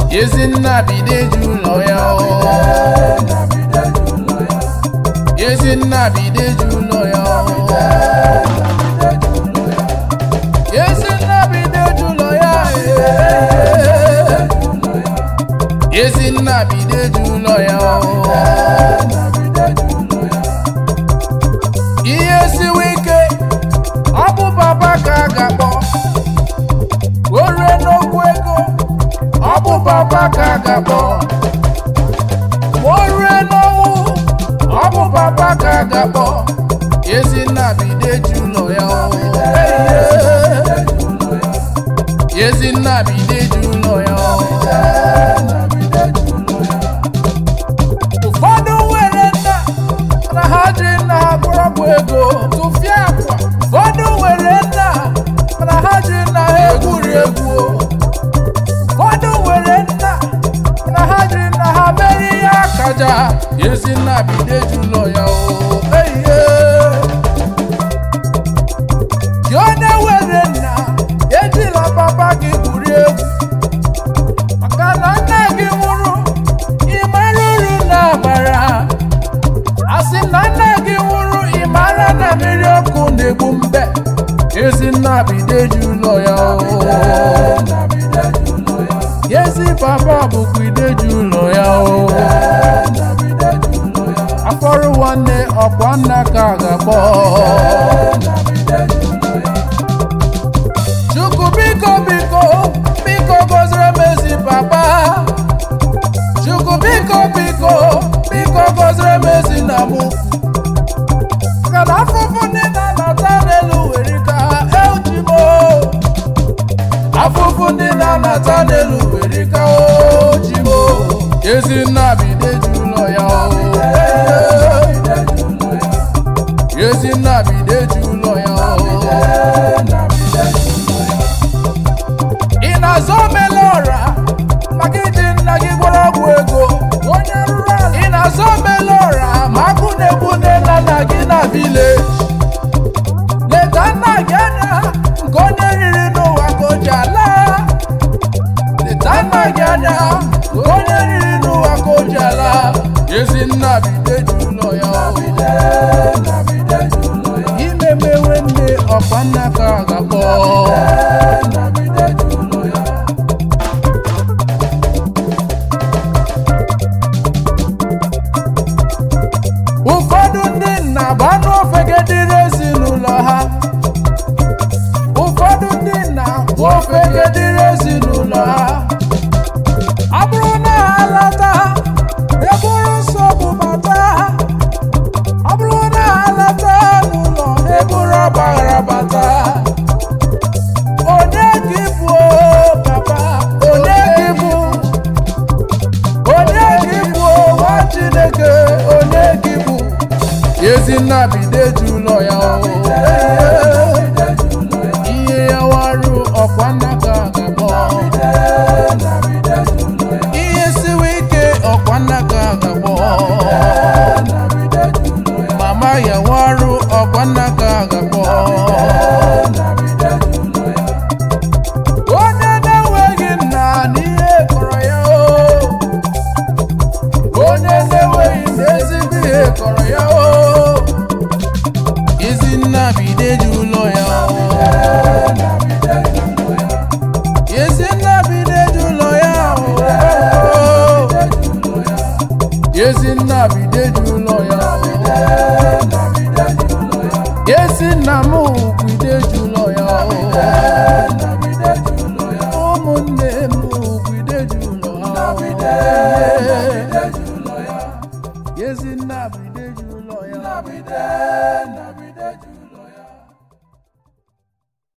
Ezinna bideju ụlọ ya o Ezinna bideju ụlọ ya o Ezinna bideju ụlọ ya ee. Ezinna bideju ụlọ ya o ihe siwe ike ọ bụ papa ka a ga-akpọ o rue n'okwu ego ọ bụ papa ka a ga-akpọ ma o rue n'ọnwụ ọ bụ papa ka a ga-akpọ Ezinna bideju ụlọ ya o Ezinna bideju ụlọ ya o ụfọdụ nwere nna na ha jiri nna ha kpọrọgwụ ego tụfịa akwa ụfọdụ nwere nna na ha jiri nna ha egwuri egwu ụfọdụ nwere nna na ha jiri nna ha mere ihe akaja Ezinna bideju ụlọ ya o eihe gị onye nwere nna ejila papa gị gwurie egwu maka na nna gị nwụrụ ịmara uru na abara asị na nna gị nwụrụ ịmara na mmiri ọkụ na-egbu mbe Ezinna bideju ụlọ ya o ezi papa bụkwa ideju ụlọ ya o afọrụ nwanne ọkwa nna ka a ga-akpọ chukwu biko biko biko gọziri m ezi papa chukwu biko biko biko gọziri m ezi na mụ maka na afụfụ ndị na-anata n'elu were ka ejimo afụfụ ndị na-anata n'elu were ka ojimo Ezinna bideju ụlọ ya o Ezinna bideju ụlọ ya o ị na-azọ omele ọra maka iji nna gị gwọrọ ọgwụ ego onye rụrụ ala ị na-azọ omele ọra ma akụ na-egbu nne na nna gị na vileji leta nna gị anya nke onye riri n'ụwa ka o ji ala leta nna gị anya nke onye riri n'ụwa ka o ji ala Ezinna bideju ụlọ ya o imemewe nne ọkwa nna ka a ga-akpọ ụfọdụ ndị nna bụ anụ ofegedịrị ezinụlọ ha ụfọdụ ndị nna bụ ofegedịrị ezinụlọ ha ọ bụrụ na ha lata eburu nsogbu bata ọ bụrụ na ha lata n'ụlọ eburu ọgbaghara bata onye gị bụ o, papa onye gị bụ onye gị bụ nwa chineke onye gị bụ Ezinna bideju ụlọ ya o ihe ya warụ ọkwa nna ka a ga-akpọ ihe siwe ike ọkwa nna ka a ga-akpọ mama ya warụ ọkwa nna ka a ga-akpọ onye na-enweghị nna n'ihe kọrọ ya o onye na-enweghị nna ezigbo ihe kọrọ ya o Ezinna bideju ụlọ ya o Ezinna bideju ụlọ ya o Ezinna bideju ụlọ ya o Ezinna m bideju ụlọ ya o